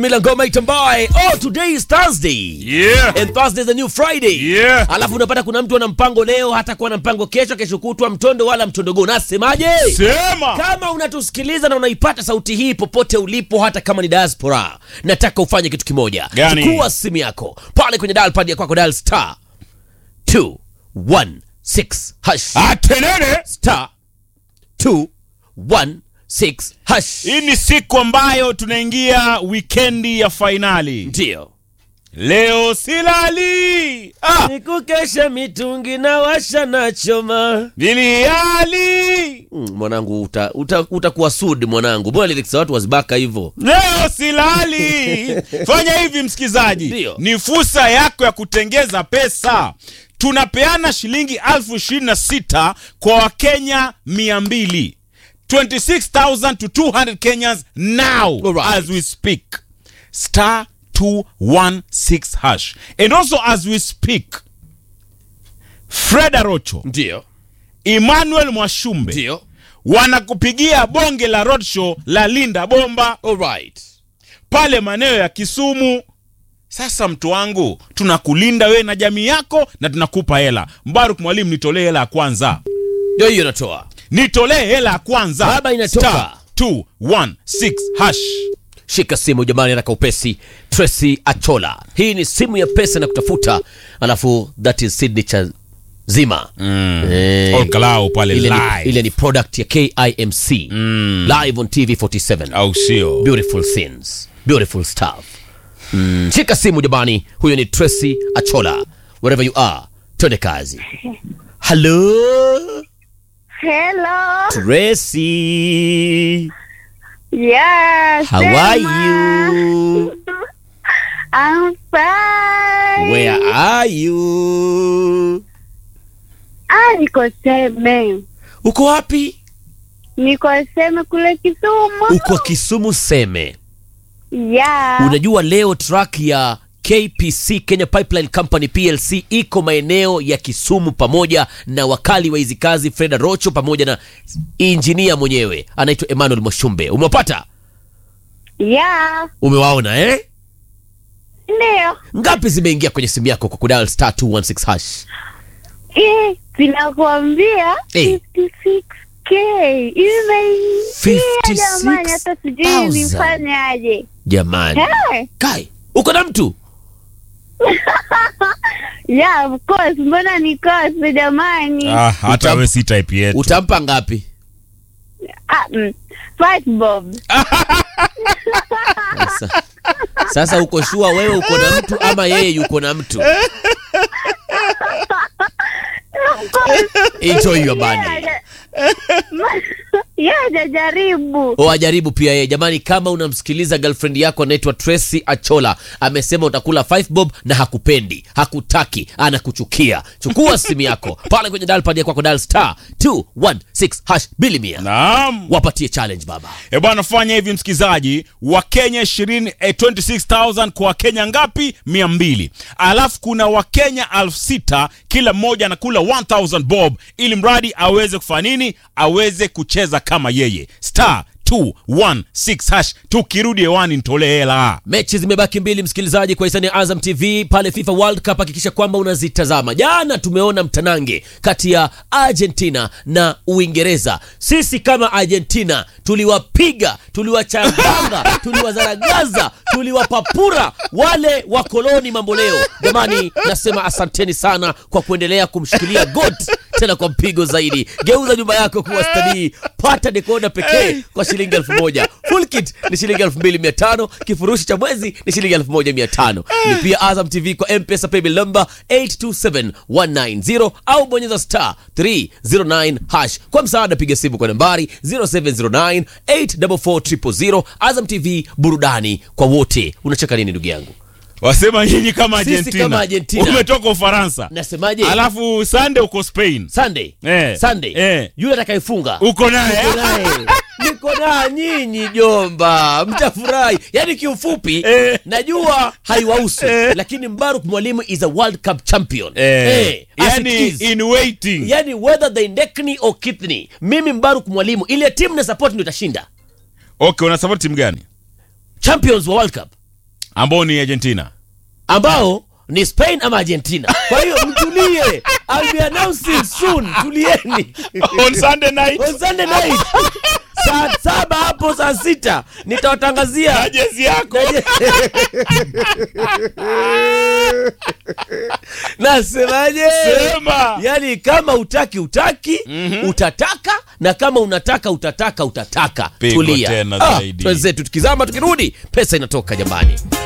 Milangoma Itambae. Oh, today is Thursday. Yeah. And Thursday is a new Friday. Yeah. Alafu unapata kuna mtu ana mpango leo, hata kuwa na mpango kesho, kesho kutwa mtondo wala mtondogo. Nasemaje? Sema. Kama unatusikiliza na unaipata sauti hii popote ulipo, hata kama ni diaspora, nataka ufanye kitu kimoja. Gani? Chukua simu yako pale kwenye dial pad ya kwako, dial star 216 hash Atenene. star 216 hash. Hii ni siku ambayo tunaingia wikendi ya fainali. Ndio. Leo silali. Ah, Nikukesha mitungi na washa na choma. niliali. Mm, mwanangu uta, uta, utakuwa sud mwanangu. Mbona lyrics za watu wazibaka hivyo? Leo silali. Fanya hivi msikizaji, Ndio. ni fursa yako ya kutengeza pesa. Tunapeana shilingi elfu ishirini na sita kwa Wakenya mia mbili 26,000 to 200 Kenyans now Alright. as we speak. Star 216 hash. And also as we speak, Fred Arocho, Ndio. Emmanuel Mwashumbe Ndio. wanakupigia bonge la roadshow la Linda Bomba Alright. pale maeneo ya Kisumu. Sasa mtu wangu, tunakulinda wewe na jamii yako na tunakupa hela. Mbaruk Mwalimu, nitolee hela ya kwanza, Ndio hiyo natoa. nitolee hela ya kwanza. Baba, inatoka. Star 216 hash. Shika simu jamani, haraka upesi. Tracy Achola, hii ni simu ya pesa na kutafuta, alafu that is signature zima Eh, Olkalao pale ile, ni, live. ile ni product ya KIMC live on TV 47 au sio? beautiful scenes beautiful stuff mm. shika simu jamani huyo ni tracy achola wherever you are twende kazi hello Hello. tracy Yes. how are Emma. you I'm fine. where are you Ah, niko Seme. uko wapi Niko Seme kule Kisumu. uko kisumu seme Yeah. unajua leo track ya kpc kenya pipeline company plc iko maeneo ya kisumu pamoja na wakali wa hizi kazi freda rocho pamoja na injinia mwenyewe anaitwa emmanuel moshumbe umewapata Yeah. umewaona eh Ndio. ngapi zimeingia kwenye simu yako kwa kudal star 216 hash Eh, sinakuambia Eh. 56k. Imeingia 56,000. jamani, hata sijui nifanyaje. jamani Hey. kai uko na mtu Yeah, of course. Mbona nikose jamani? Ah, hata Utam- wewe si type yetu. utampa ngapi Ah, mm. Five bob. sasa, sasa uko shua wewe uko na mtu ama yeye yuko na mtu Of course. enjoy your money Yeah, hajajaribu. wajaribu pia yeye jamani kama unamsikiliza girlfriend yako anaitwa tracy achola amesema utakula 5 bob na hakupendi hakutaki anakuchukia chukua simu yako pale kwenye dalpad ya kwako dal star 216 hash bili mia Naam. wapatie challenge baba E bwana, fanya hivi msikizaji, Wakenya 20 eh, 26000 kwa Wakenya ngapi? 200. Alafu kuna Wakenya elfu sita kila mmoja anakula 1000 bob, ili mradi aweze kufanya nini? Aweze kucheza kama yeye. Star 216 hash. Tukirudi hewani nitolee hela. mechi zimebaki mbili msikilizaji kwa hisani ya azam tv pale fifa world cup hakikisha kwamba unazitazama jana tumeona mtanange kati ya argentina na uingereza sisi kama argentina tuliwapiga tuliwachanganga tuliwazaragaza tuliwapapura wale wakoloni mambo leo jamani nasema asanteni sana kwa kuendelea kumshikilia got tena kwa mpigo zaidi geuza nyumba yako kuwa stanii pata dekoda pekee kwa shilingi elfu moja full kit ni shilingi elfu mbili mia tano kifurushi cha mwezi ni shilingi elfu moja mia tano lipia azam tv kwa mpesa paybill number 827190 au bonyeza star 309 hash kwa msaada piga simu kwa nambari 0709 844 azam tv burudani kwa wote unacheka nini ndugu yangu Wasema nyinyi kama Sisi Argentina. kama Argentina. Umetoka Ufaransa. nasemaje Alafu Sunday uko Spain. sunday Eh, sunday eh. yule atakayefunga Uko naye. Niko naye. niko na nyinyi jomba mtafurahi yaani kiufupi Eh. najua haiwahusu Eh. lakini mbaruk mwalimu is a world cup champion Eh, as it yani is. in waiting. yani whether they nekni or kitni mimi mbaruk mwalimu ile timu na support ndio itashinda Okay, una support timu gani? champions wa world cup ambao ni Argentina. ambao ni Spain ama Argentina. Kwa hiyo mtulie, I'll be announcing soon. Tulieni On Sunday night. on Sunday night saa saba hapo saa sita nitawatangazia Na jezi yako. nasemaje? Sema. Yaani kama utaki utaki utataka, na kama unataka utataka utataka. Pigwa Tulia tena Ah, zaidi. twenzetu tukizama, tukirudi pesa inatoka jamani.